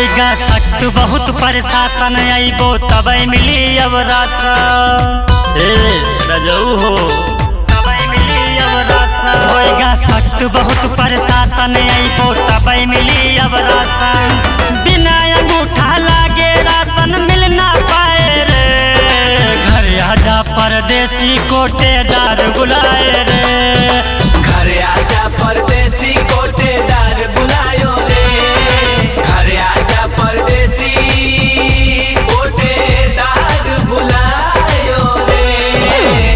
होइगा सख्त बहुत प्रशासन अइबो तबै मिली अब राशन ए रजऊ हो तबै मिली अब राशन होइगा सख्त बहुत प्रशासन अइबो तबै मिली अब राशन बिना अंगूठा लागे राशन मिल ना पाए रे घर आजा परदेसी कोटेदार बुलाए रे घरे आजा परदेसी कोटेदार बुलायो रे घरे आजा परदेसी कोटेदार बुलायो रे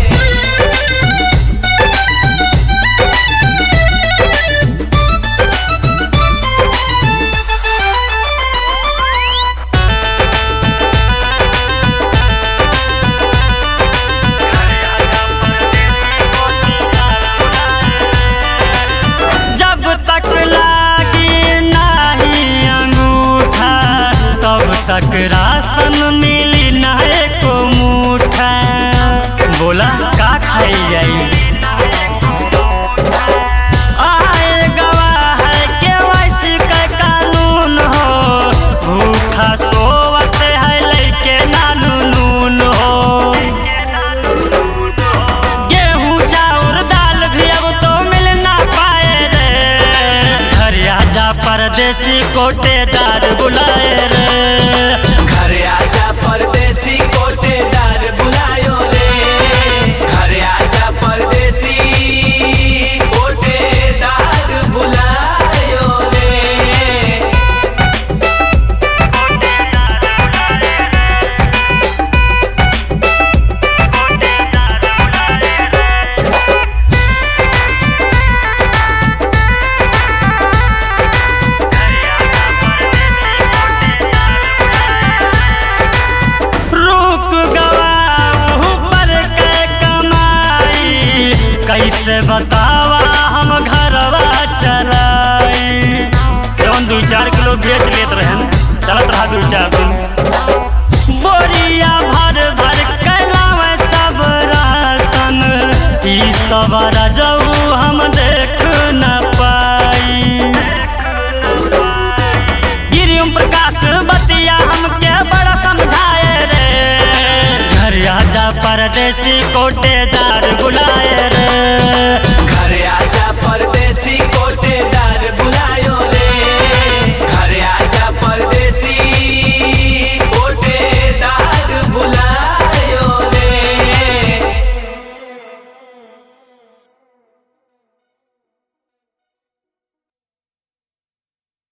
जब तक लागी नाही अंगूठा तब तक राशन मिली ना एको मुठा बोला का खाई जाई आए गवाह है केवाईसी का कानून हो भूखा सोवत है लइके नानू नून हो गेहूं चाउर दाल भी अब तो मिल ना पाए रे घर आजा परदेसी कोटेदार बुलाए रे घरे आजा परदेसी कोटेदार बुलायो रे घरे आजा परदेसी कोटेदार बुलायो रे रुक गवाऊ पर के कमाई कैसे बतावा हम घरवा चलाई जौन दू चार किलो बेच लेत रहन चलत रहा दू चार दिन बोरिया भर भर कैलावे सब राशन ई सब रजऊ हम देख न पाई गिरिम प्रकाश बतिया हमके बड़ा समझाए रे घर आजा परदेसी कोटेदार बुलाए रे